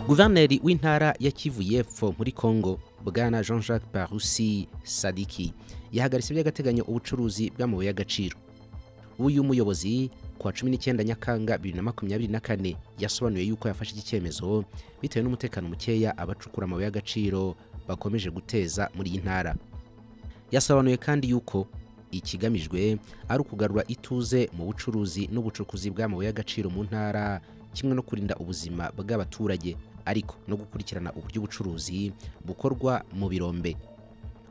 guverineri w'intara ya kivu y'epfo muri congo bwana jean jacques parusi sadiki yahagaritse by'agateganyo ubucuruzi bw'amabuye y'agaciro uyu muyobozi kuwa cumi n'icyenda nyakanga bibiri na makumyabiri na kane yasobanuye yuko yafashe iki cyemezo bitewe n'umutekano mukeya abacukura amabuye y'agaciro bakomeje guteza muri iyi ntara yasobanuye kandi yuko ikigamijwe ari ukugarura ituze mu bucuruzi n'ubucukuzi bw'amabuye y'agaciro mu ntara kimwe no kurinda ubuzima bw'abaturage ariko no gukurikirana uburyo ubucuruzi bukorwa mu birombe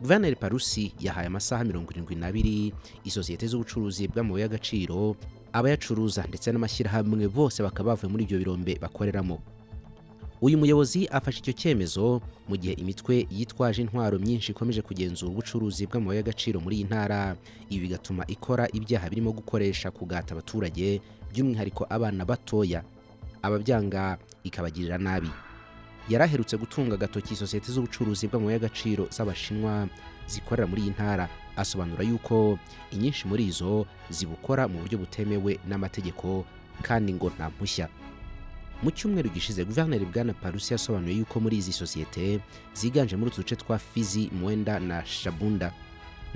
guverineri parusi yahaye amasaha mirongo irindwi n'abiri isosiyete z'ubucuruzi bw'amabuye y'agaciro abayacuruza ndetse n'amashyirahamwe bose bakaba bavuye muri ibyo birombe bakoreramo uyu muyobozi afashe icyo cyemezo mu gihe imitwe yitwaje intwaro myinshi ikomeje kugenzura ubucuruzi bw'amabuye y'agaciro muri iyi ntara ibi bigatuma ikora ibyaha birimo gukoresha kugata abaturage by'umwihariko abana batoya ababyanga ikabagirira nabi yari aherutse gutunga agatoki isosiyete z'ubucuruzi bw'amabuye y'agaciro z'abashinwa zikorera muri iyi ntara asobanura yuko inyinshi muri izo zibukora mu buryo butemewe n'amategeko kandi ngo nta mpushya mu cyumweru gishize guverineri bwana parusi yasobanuye yuko muri izi sosiyete ziganjemo utu duce twa fizi mwenda na shabunda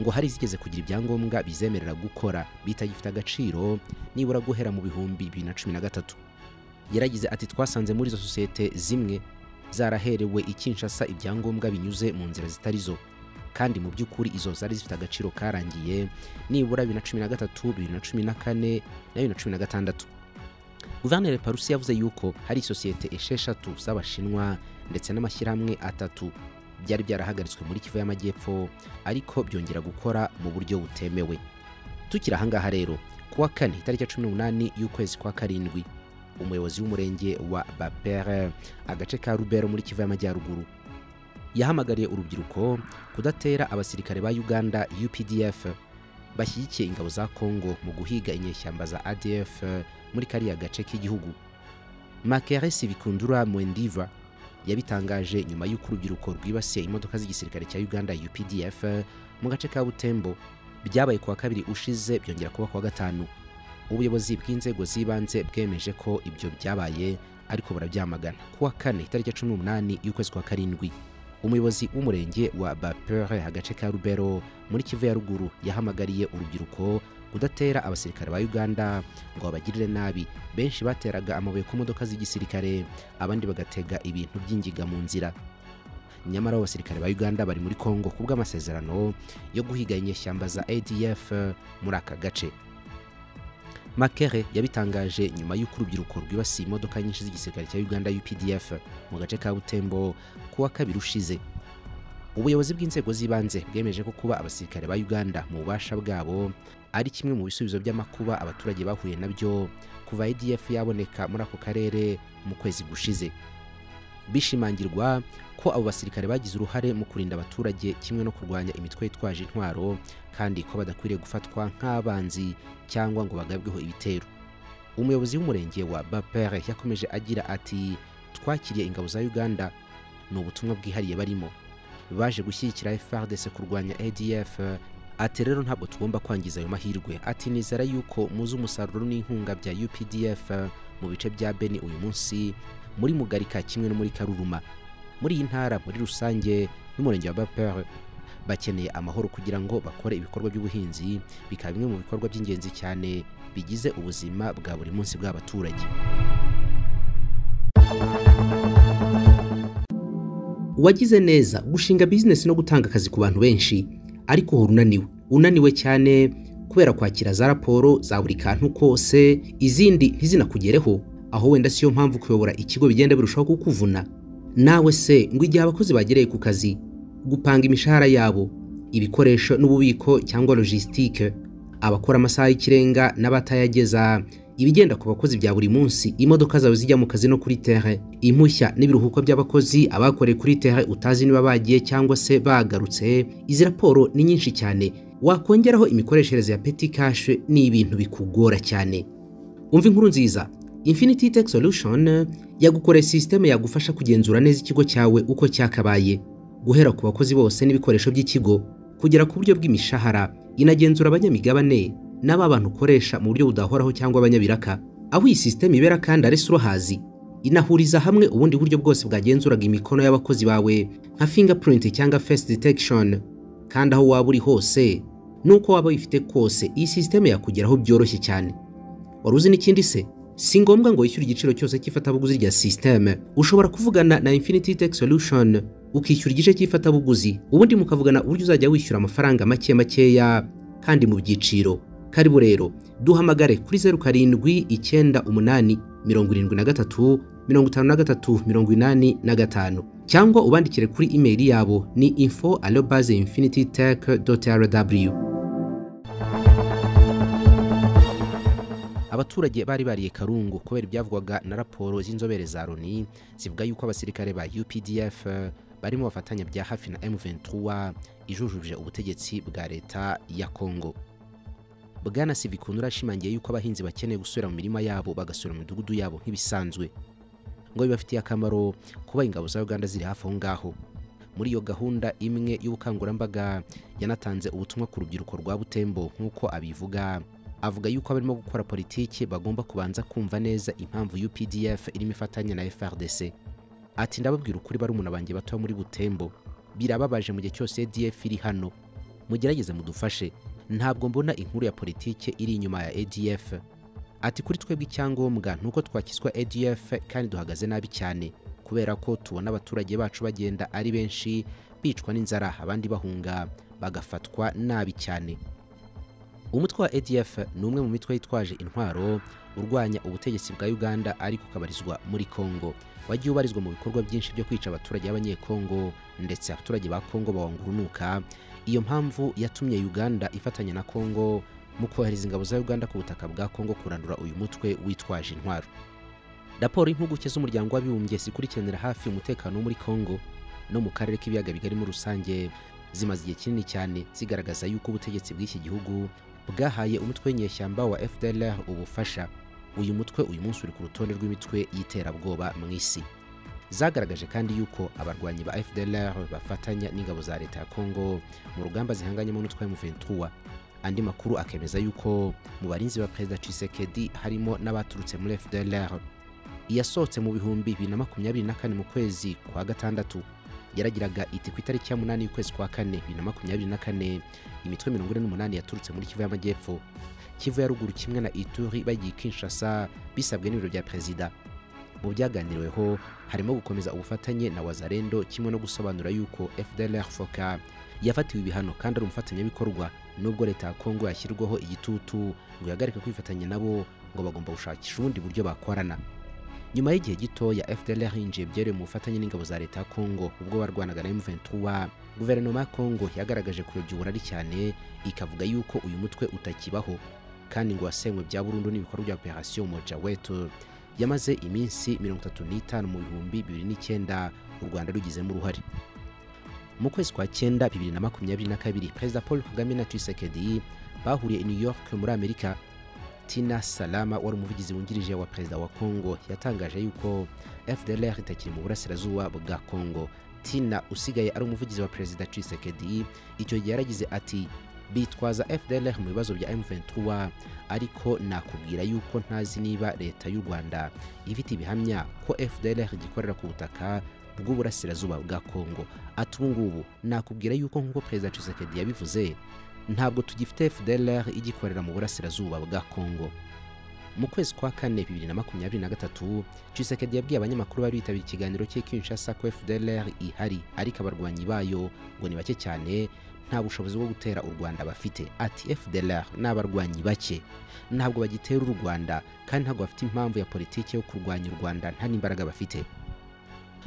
ngo hari izigeze kugira ibyangombwa bizemerera gukora bitagifite agaciro nibura guhera mu bihumbi bibiri na cumi na gatatu yaragize ati twasanze muri izo sosiyete zimwe zaraherewe ikinshasa ibyangombwa binyuze mu nzira zitari zo kandi mu by'ukuri izo zari zifite agaciro karangiye nibura bibiri na cumi na gatatu bibiri na cumi na kane na bibiri na cumi na gatandatu guverineri parusi yavuze yuko hari isosiyete esheshatu z'abashinwa ndetse n'amashyirahamwe atatu byari byarahagaritswe muri kivu y'amajyepfo ariko byongera gukora mu buryo butemewe tukiri ahangaha rero kuwa kane itariki ya cumi n'umunani y'ukwezi kwa karindwi umuyobozi w'umurenge wa bapere agace ka rubero muri kivu y'amajyaruguru yahamagariye urubyiruko kudatera abasirikare ba uganda updf bashyigikiye ingabo za congo mu guhiga inyeshyamba za adf muri kariya gace k'igihugu makere sibikundura mwendiva yabitangaje nyuma y'uko urubyiruko rwibasiye imodoka z'igisirikare cya uganda updf mu gace ka butembo byabaye kuwa kabiri ushize byongera kuba kuwa gatanu ubuyobozi bw'inzego z'ibanze bwemeje ko ibyo byabaye ariko barabyamagana kuwa kane itariki ya cumi n'umunani y'ukwezi kwa karindwi umuyobozi w'umurenge wa bapere agace ka rubero muri kivu ya ruguru yahamagariye urubyiruko kudatera abasirikare ba uganda ngo babagirire nabi benshi bateraga amabuye ku modoka z'igisirikare abandi bagatega ibintu by'ingiga mu nzira nyamara abo basirikare ba uganda bari muri congo ku bw'amasezerano yo guhiga inyeshyamba za adf muri aka gace makere yabitangaje nyuma y'uko urubyiruko rwibasiye imodoka nyinshi z'igisirikare cya uganda updf mu gace ka butembo kuwa kabiri ushize ubuyobozi bw'inzego z'ibanze bwemeje ko kuba abasirikare ba uganda mu bubasha bwabo ari kimwe mu bisubizo by'amakuba abaturage bahuye nabyo kuva adf yaboneka muri ako karere mu kwezi gushize bishimangirwa ko abo basirikare bagize uruhare mu kurinda abaturage kimwe no kurwanya imitwe yitwaje intwaro kandi ko badakwiriye gufatwa nk'abanzi cyangwa ngo bagabweho ibitero umuyobozi w'umurenge wa bapere yakomeje agira ati twakiriye ingabo za uganda ni ubutumwa bwihariye barimo baje gushyigikira frdc kurwanya adf ati rero ntabwo tugomba kwangiza ayo mahirwe ati nizera yuko muzi umusaruro n'inkunga bya updf mu bice bya beni uyu munsi muri mugarika kimwe no muri karuruma muri iyi ntara muri rusange n'umurenge wa bapere bakeneye amahoro kugira ngo bakore ibikorwa by'ubuhinzi bikaba bimwe mu bikorwa by'ingenzi cyane bigize ubuzima bwa buri munsi bw'abaturage wagize neza gushinga bizinesi no gutanga akazi ku bantu benshi ariko uhora unaniwe unaniwe cyane kubera kwakira za raporo za buri kantu kose izindi ntizinakugereho aho wenda siyo mpamvu kuyobora ikigo bigenda birushaho kukuvuna nawe se ngo igihe abakozi bagereye ku kazi gupanga imishahara yabo ibikoresho n'ububiko cyangwa logisitike abakora amasaha y'ikirenga n'abatayageza ibigenda ku bakozi bya buri munsi imodoka zawe zijya mu kazi no kuri tere impushya n'ibiruhuko by'abakozi abakoreye kuri tere utazi niba bagiye cyangwa se bagarutse izi raporo ni nyinshi cyane wakongeraho imikoreshereze ya peti kashe ni ibintu bikugora cyane umva inkuru nziza Infinity Tech Solution yagukoreye sisiteme yagufasha kugenzura neza ikigo cyawe uko cyakabaye guhera ku bakozi bose n'ibikoresho by'ikigo kugera ku buryo bw'imishahara inagenzura abanyamigabane n'aba bantu ukoresha mu buryo budahoraho cyangwa abanyabiraka aho iyi sisiteme ibera kandi arese urohazi inahuriza hamwe ubundi buryo bwose bwagenzuraga imikono y'abakozi bawe nka fingerprint cyangwa face detection kandi aho waba uri hose nuko waba wifite kose iyi sisiteme yakugeraho byoroshye cyane wari uzi n'ikindi se si ngombwa ngo wishyure igiciro cyose cy'ifatabuguzi rya sisiteme ushobora kuvugana na infinity tech solution ukishyura igice cy'ifatabuguzi ubundi mukavugana uburyo uzajya wishyura amafaranga make makeya kandi mu byiciro karibu rero duhamagare kuri zeru karindwi icyenda umunani mirongo irindwi na gatatu mirongo itanu na gatatu mirongo inani na gatanu cyangwa ubandikire kuri imeri yabo ni info alobaze infinity tech rw abaturage bari bariye karungu kubera ibyavugwaga na raporo z'inzobere za loni zivuga yuko abasirikare ba updf barimo bafatanya bya hafi na m23 ijujuje ubutegetsi bwa leta ya kongo bwana sivikundura ashimangiye yuko abahinzi bakeneye gusubira mu mirima yabo bagasura mu midugudu yabo nk'ibisanzwe ngo bibafitiye akamaro kuba ingabo za uganda ziri hafi aho ngaho muri iyo gahunda imwe y'ubukangurambaga yanatanze ubutumwa ku rubyiruko rwa butembo nk'uko abivuga avuga yuko abarimo gukora politiki bagomba kubanza kumva neza impamvu updf irimo ifatanya na frdc ati ndababwira ukuri barumuna banjye batoya muri butembo birababaje mu gihe cyose adf iri hano mugerageze mudufashe ntabwo mbona inkuru ya politike iri inyuma ya adf ati kuri twebwe icyangombwa ni uko twakizwa adf kandi duhagaze nabi cyane kubera ko tubona abaturage bacu bagenda ari benshi bicwa n'inzara abandi bahunga bagafatwa nabi cyane umutwe wa adf ni umwe mu mitwe yitwaje intwaro urwanya ubutegetsi bwa uganda ariko ukabarizwa muri kongo wagiye ubarizwa mu bikorwa byinshi byo kwica abaturage b'abanyekongo ndetse abaturage ba kongo bawangurunuka iyo mpamvu yatumye uganda ifatanya na kongo mu kohereza ingabo za uganda ku butaka bwa kongo kurandura uyu mutwe witwaje intwaro raporo y'impuguke z'umuryango w'abibumbye zikurikiranira hafi umutekano wo muri kongo no mu karere k'ibiyaga bigari muri rusange zimaze igihe kinini cyane zigaragaza yuko ubutegetsi bw'iki gihugu bwahaye umutwe w'inyeshyamba wa fdlr ubufasha uyu mutwe uyu munsi uri ku rutonde rw'imitwe y'iterabwoba mu isi zagaragaje kandi yuko abarwanyi ba fdlr bafatanya n'ingabo za leta ya kongo mu rugamba zihanganyemo n'utwa m23 andi makuru akemeza yuko mu barinzi ba perezida cisekedi harimo n'abaturutse muri fdlr iyasohotse mu bihumbi bibiri na makumyabiri na kane mu kwezi kwa gatandatu yaragiraga iti ku itariki ya munani y'ukwezi kwa kane bibiri na makumyabiri na kane imitwe mirongo ine n'umunani yaturutse muri kivu y'amajyepfo kivu ya ruguru kimwe na ituri bagiye kinshasa bisabwe n'ibiro bya perezida mu byaganiriweho harimo gukomeza ubufatanye na wazarendo kimwe no gusobanura yuko fdlr foka yafatiwe ibihano kandi ari umufatanyabikorwa nubwo leta ya kongo yashyirwaho igitutu ngo ihagarike kwifatanya nabo ngo bagomba gushakisha ubundi buryo bakorana nyuma y'igihe gitoya fdlr yinjiye byeruye mu bufatanye n'ingabo za leta ya kongo ubwo barwanaga na m23 guverinoma ya kongo yagaragaje kuyobya uburari cyane ikavuga yuko uyu mutwe utakibaho kandi ngo wasenywe bya burundu n'ibikorwa bya operasiyo moja wetu yamaze iminsi mirongo itatu n'itanu mu bihumbi bibiri n'icyenda u rwanda rugizemo uruhare mu kwezi kwa cyenda bibiri na makumyabiri na kabiri perezida paul kagame na tshisekedi bahuriye i new york muri amerika tina salama wari umuvugizi wungirije wa perezida wa kongo yatangaje yuko fdlr itakiri mu burasirazuba bwa kongo tina usigaye ari umuvugizi wa perezida tshisekedi icyo gihe yaragize ati bitwaza fdlr mu bibazo bya m23 ariko nakubwira yuko ntazi niba leta y'u rwanda ifite ibihamya ko fdlr igikorera ku butaka bw'uburasirazuba bwa kongo ati ubu ngubu nakubwira yuko nk'uko perezida cisekedi yabivuze ntabwo tugifite fdlr igikorera mu burasirazuba bwa kongo mu kwezi kwa kane bibiri na makumyabiri na gatatu cisekedi yabwiye abanyamakuru bari bitabira ikiganiro cye kinshasa ko fdlr ihari ariko abarwanyi bayo ngo ni bake cyane nta bushobozi bwo gutera u rwanda bafite ati fdlr ni abarwanyi bake ntabwo bagitera u rwanda kandi ntabwo bafite impamvu ya politiki yo kurwanya u rwanda nta n'imbaraga bafite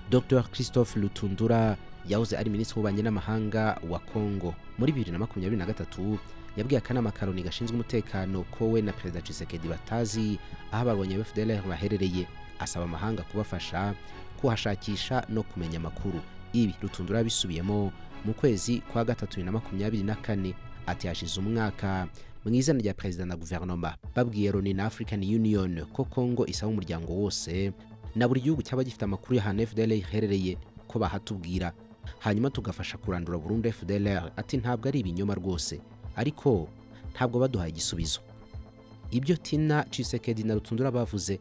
dr christophe lutundura yahoze ari minisitiri w'ububanyi n'amahanga wa kongo muri bibiri na makumyabiri na gatatu yabwiye akanama karoni gashinzwe umutekano ko we na perezida cisekedi batazi aho abarwanyi ba fdlr baherereye asaba amahanga kubafasha kuhashakisha no kumenya amakuru ibi rutundura yabisubiyemo mu kwezi kwa gatatu bibiri na makumyabiri na kane ati hashize umwaka mu izina rya perezida na guverinoma babwiye loni na african union ko kongo isaba umuryango wose na buri gihugu cyaba gifite amakuru y'ahantu fdl iherereye ko bahatubwira hanyuma tugafasha kurandura burundu fdlr ati ntabwo ari ibinyoma rwose ariko ntabwo baduhaye igisubizo ibyo tina cisekedi na rutundura bavuze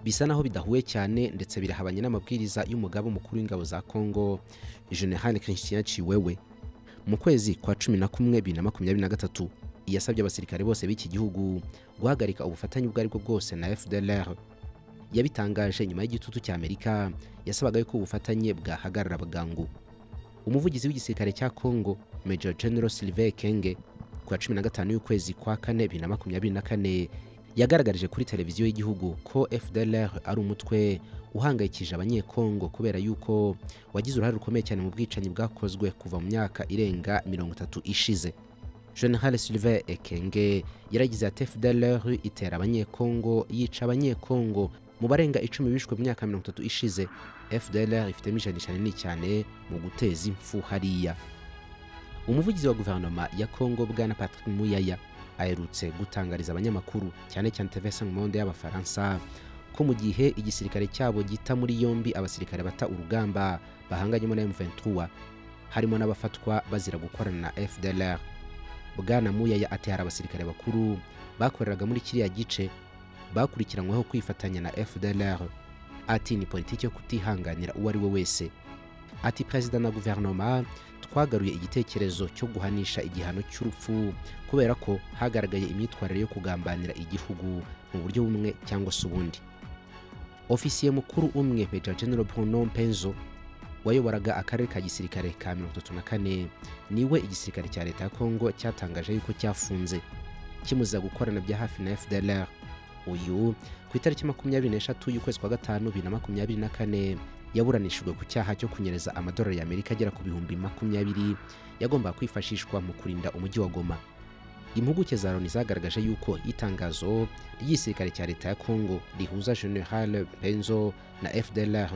bisa naho bidahuye cyane ndetse birahabanye n'amabwiriza y'umugaba mukuru w'ingabo za congo general christian ciwewe mu kwezi kwa cumi na kumwe bibiri na makumyabiri na gatatu yasabye abasirikare bose b'iki gihugu guhagarika ubufatanye ubwo aribwo bwose na fdlr yabitangaje nyuma y'igitutu cy'amerika yasabaga yuko ubufatanye bwahagarara bwangu umuvugizi w'igisirikare cya congo major general sylvain kenge ku wa cumi na gatanu y'ukwezi kwa kane bibiri na makumyabiri na kane yagaragarije kuri televiziyo y'igihugu ko fdlr ari umutwe uhangayikije abanyekongo kubera yuko wagize uruhare rukomeye cyane mu bwicanyi bwakozwe kuva mu myaka irenga mirongo itatu ishize general sylvain ekenge yaragize ati fdlr itera abanyekongo yica abanyekongo mu barenga icumi bishwe mu myaka mirongo itatu ishize fdlr ifitemo ijanisha rinini cyane mu guteza impfu hariya umuvugizi wa guverinoma ya kongo bwana patrick muyaya aherutse gutangariza abanyamakuru cyane cyane TVS mu monde y'abafaransa ko mu gihe igisirikare cyabo gita muri yombi abasirikare bata urugamba bahanganyemo na M23 harimo n'abafatwa bazira gukorana na FDLR bwana Muyaya ati hari abasirikare bakuru bakoreraga muri kiriya gice bakurikiranyweho kwifatanya na FDLR ati ni politiki yo kutihanganira uwo ari we wese ati perezida na guverinoma twagaruye igitekerezo cyo guhanisha igihano cy'urupfu kubera ko hagaragaye imyitwarire yo kugambanira igihugu mu buryo bumwe cyangwa se ubundi ofisiye mukuru umwe Major General Bruno Mpenzo wayoboraga akarere ka gisirikare ka 34 niwe igisirikare cya leta ya Kongo cyatangaje yuko cyafunze kimuziza gukorana bya hafi na FDLR uyu ku itariki makumyabiri n'eshatu y'ukwezi kwa gatanu bibiri na makumyabiri na kane yaburanishijwe ku cyaha cyo kunyereza amadolari y'amerika agera ku bihumbi makumyabiri yagombaga kwifashishwa mu kurinda umujyi wa goma impuguke za loni zagaragaje yuko itangazo ry'igisirikare cya leta ya congo rihuza general benzo na fdlr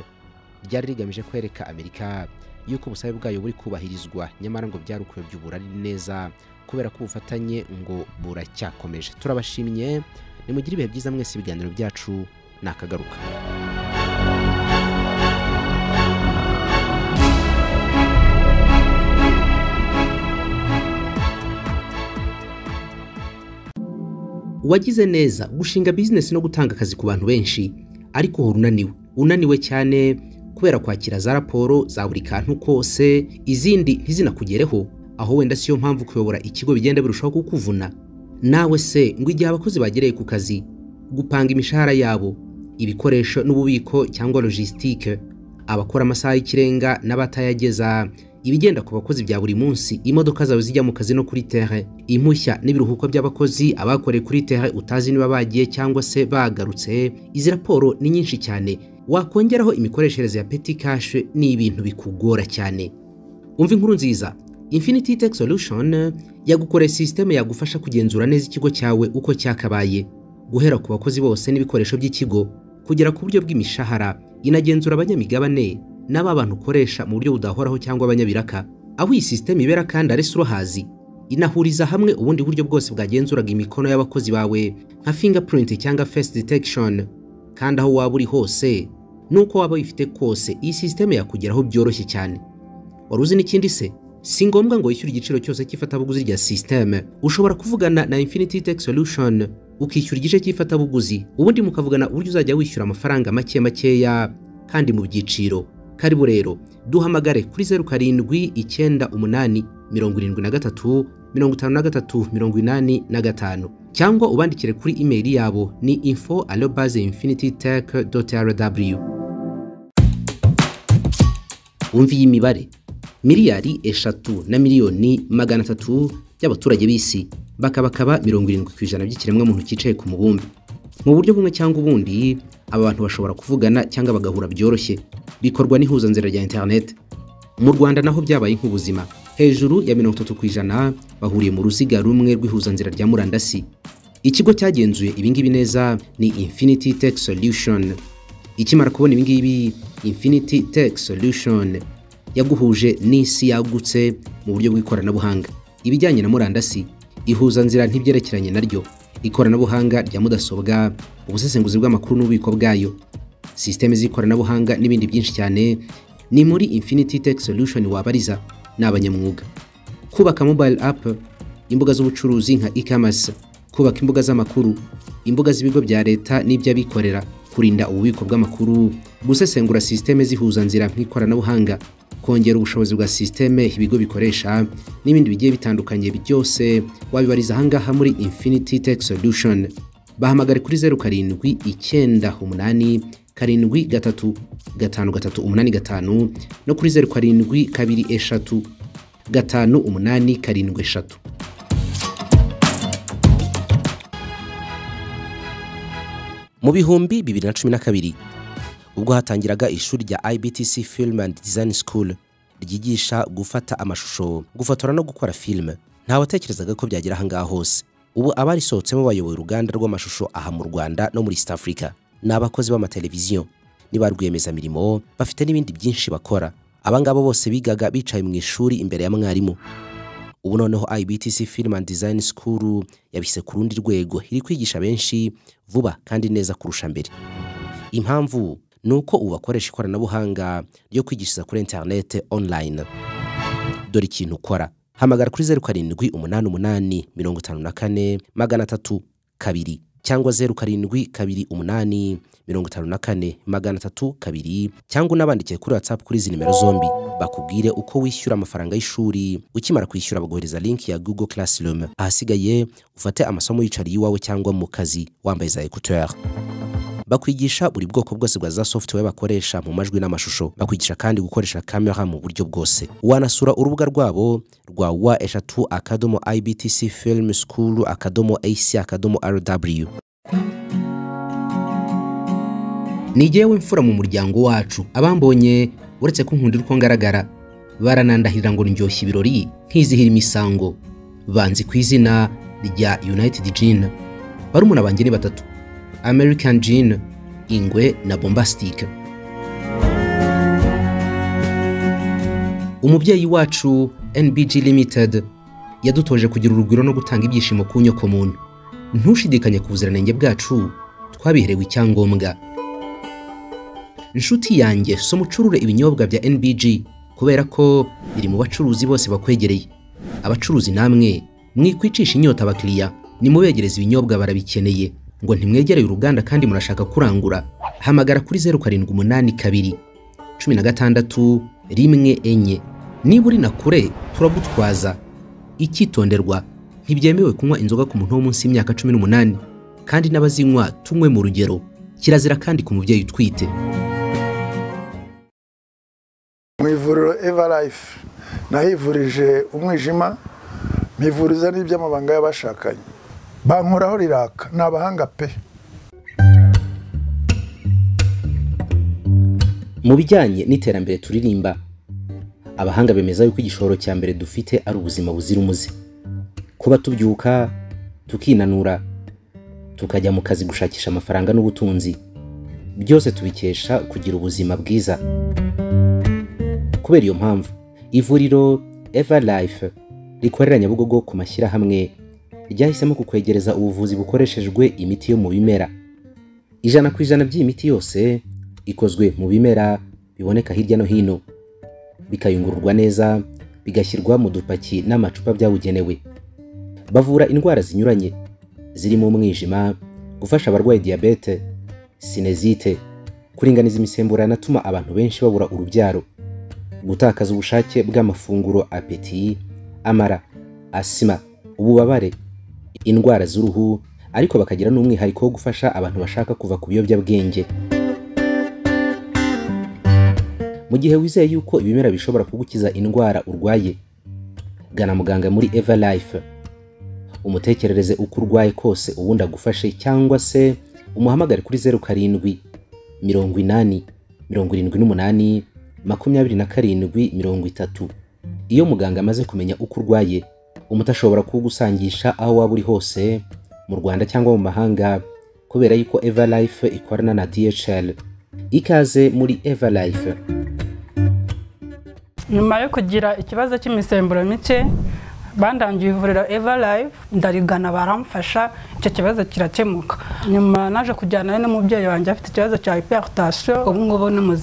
ryari rigamije kwereka amerika yuko ubusabe bwayo buri kubahirizwa nyamara ngo byarukuwe by'uburari neza kubera ko ubufatanye ngo buracyakomeje turabashimye nimugire ibihe byiza mwese ibiganiro byacu nakagaruka wagize neza gushinga bizinesi no gutanga akazi ku bantu benshi ariko uhora unaniwe unaniwe cyane kubera kwakira za raporo za buri kantu kose izindi ntizinakugereho aho wenda siyo mpamvu kuyobora ikigo bigenda birushaho kukuvuna nawe se ngo igihe abakozi bagereye ku kazi gupanga imishahara yabo ibikoresho n'ububiko cyangwa logisitike abakora amasaha y'ikirenga n'abatayageza ibigenda ku bakozi bya buri munsi imodoka zawe zijya mu kazi no kuri tere impushya n'ibiruhuko by'abakozi abakoreye kuri tere utazi niba bagiye cyangwa se bagarutse izi raporo ni nyinshi cyane wakongeraho imikoreshereze ya peti kashe ni ibintu bikugora cyane umva inkuru nziza Infinity Tech Solution yagukoreye sisiteme yagufasha kugenzura neza ikigo cyawe uko cyakabaye guhera ku bakozi bose n'ibikoresho by'ikigo kugera ku buryo bw'imishahara inagenzura abanyamigabane n'aba bantu ukoresha mu buryo budahoraho cyangwa abanyabiraka aho iyi sisiteme ibera kandi arese urohazi inahuriza hamwe ubundi buryo bwose bwagenzuraga imikono y'abakozi bawe nka fingerprint cyangwa face detection kandi aho waba uri hose n'uko waba wifite kose iyi sisiteme yakugeraho byoroshye cyane wari uzi n'ikindi se si ngombwa ngo wishyure igiciro cyose cy'ifatabuguzi rya sisiteme ushobora kuvugana na infinity tech solution ukishyura igice cy'ifatabuguzi ubundi mukavugana uburyo uzajya wishyura amafaranga make makeya kandi mu byiciro karibu rero duhamagare kuri zeru karindwi icyenda umunani mirongo irindwi na gatatu mirongo itanu na gatatu mirongo inani na gatanu cyangwa ubandikire kuri imeri yabo ni info alobaze infinity tech rw wumva iyi mibare miliyari eshatu na miliyoni magana atatu by'abaturage b'isi bakabakaba mirongo irindwi ku ijana by'ikiremwamuntu cyicaye ku mubumbe mu buryo bumwe cyangwa ubundi aba bantu bashobora kuvugana cyangwa bagahura byoroshye bikorwa n'ihuzanzira rya interineti mu rwanda naho byabaye nk'ubuzima hejuru ya mirongo itatu ku ijana bahuriye mu ruziga rumwe rw'ihuzanzira rya murandasi ikigo cyagenzuye ibingibi neza ni infinity tech solution ikimara kubona ibingibi infinity tech solution yaguhuje n'isi yagutse mu buryo bw'ikoranabuhanga ibijyanye na murandasi ihuzanzira ntibyerekeranye naryo ikoranabuhanga rya mudasobwa ubusesenguzi bw'amakuru n'ububiko bwayo sisiteme z'ikoranabuhanga n'ibindi byinshi cyane ni muri infinity tech solution wabariza ni abanyamwuga kubaka mobile app imbuga z'ubucuruzi nka e-commerce kubaka imbuga z'amakuru imbuga z'ibigo bya leta n'iby'abikorera kurinda ububiko bw'amakuru gusesengura sisiteme zihuzanzira nk'ikoranabuhanga kongera ubushobozi bwa sisiteme ibigo bikoresha n'ibindi bigiye bitandukanye byose wabibariza ahangaha muri infinity tech solution bahamagare kuri zeru karindwi icyenda umunani karindwi gatatu gatanu gatatu umunani gatanu no kuri zeru karindwi kabiri eshatu gatanu umunani karindwi eshatu mu bihumbi bibiri na cumi na kabiri ubwo hatangiraga ishuri rya ibtc film and design school ryigisha gufata amashusho gufotora no gukora filime ntawatekerezaga ko byagera ahangaha hose ubu abarisohotsemo bayoboye uruganda rw'amashusho aha mu rwanda no muri east africa ni abakozi b'amateleviziyo ni ba rwiyemezamirimo bafite n'ibindi byinshi bakora abangaba bose bigaga bicaye mu ishuri imbere ya mwarimu ubu noneho ibtc film and design school yabise ku rundi rwego iri kwigisha benshi vuba kandi neza kurusha mbere impamvu ni uko ubu bakoresha ikoranabuhanga ryo kwigishiriza kuri interinete online dore ikintu ukora hamagara kuri zeru karindwi umunani umunani mirongo itanu na kane magana atatu kabiri cyangwa zeru karindwi kabiri umunani mirongo itanu na kane magana atatu kabiri cyangwa unabandikiye kuri whatsapp kuri izi nimero zombi bakubwire uko wishyura amafaranga y'ishuri ukimara kwishyura bagohereza linki ya google classroom ahasigaye ufate amasomo yicariye iwawe cyangwa mu kazi wambaye za ekuteri bakwigisha buri bwoko bwose bwa za software bakoresha mu majwi n'amashusho bakwigisha kandi gukoresha kamera mu buryo bwose wanasura urubuga rwabo rwa wa eshatu akadomo ibtc film school akadomo ac akadomo rw ni jyewe mfura mu muryango wacu abambonye uretse ko nkunda uko ngaragara baranandahirira ngo ndyoshye ibirori nkizihira imisango banzi ku izina rya united gin barumuna banjye ni batatu American Gin, Ingwe na Bombastic. Umubyeyi wacu NBG Limited yadutoje kugira urugwiro no gutanga ibyishimo ku nyoko muntu. Ntushidikanye ku buziranenge bwacu, twabiherewe icyangombwa. Inshuti yanjye so mucurure ibinyobwa bya NBG kubera ko biri mu bacuruzi bose bakwegereye. Abacuruzi namwe mwikwicisha inyota abakiriya, nimubegereza ibinyobwa barabikeneye. ngo ntimwegereye uruganda kandi murashaka kurangura hamagara kuri zeru karindwi umunani kabiri cumi na gatandatu rimwe enye niba uri na kure turagutwaza icyitonderwa ntibyemewe kunywa inzoga ku muntu wo munsi y'imyaka cumi n'umunani kandi n'abazinywa tunywe mu rugero kirazira kandi ku mubyeyi utwite mu ivuriro evarayife nahivurije umwijima mpivuriza n'iby'amabanga y'abashakanye bankoraho riraka ni abahanga pe mu bijyanye n'iterambere turirimba abahanga bemeza yuko igishoro cya mbere dufite ari ubuzima buzira umuze kuba tubyuka tukinanura tukajya mu kazi gushakisha amafaranga n'ubutunzi byose tubikesha kugira ubuzima bwiza kubera iyo mpamvu ivuriro eva life rikorera nyabugogo ku mashyirahamwe ryahisemo kukwegereza ubuvuzi bukoreshejwe imiti yo mu bimera ijana ku ijana by'iyi miti yose ikozwe mu bimera biboneka hirya no hino bikayungururwa neza bigashyirwa mu dupaki n'amacupa byabugenewe bavura indwara zinyuranye zirimo umwijima gufasha abarwaye diyabete sinezite kuringaniza imisemburo atuma abantu benshi babura urubyaro gutakaza ubushake bw'amafunguro apeti amara asima ububabare indwara z'uruhu ariko bakagira n'umwihariko wo gufasha abantu bashaka kuva ku biyobyabwenge mu gihe wizeye yuko ibimera bishobora kugukiza indwara urwaye gana muganga muri eva life umutekerereze uko urwaye kose ubundi agufashe cyangwa se umuhamagare kuri zeru karindwi mirongo inani mirongo irindwi n'umunani makumyabiri na karindwi mirongo itatu iyo muganga amaze kumenya uko urwaye umuti ashobora kuwugusangisha aho waba uri hose mu rwanda cyangwa mu mahanga kubera yuko eva life ikorana na dhl ikaze muri eva life nyuma yo kugira ikibazo cy'imisemburo mike bandangiye ivuriro eva life ndarigana baramfasha icyo kibazo kirakemuka nyuma naje kujyanayo n'umubyeyi wanjye afite ikibazo cya hypertension ubu ngubu ni muzima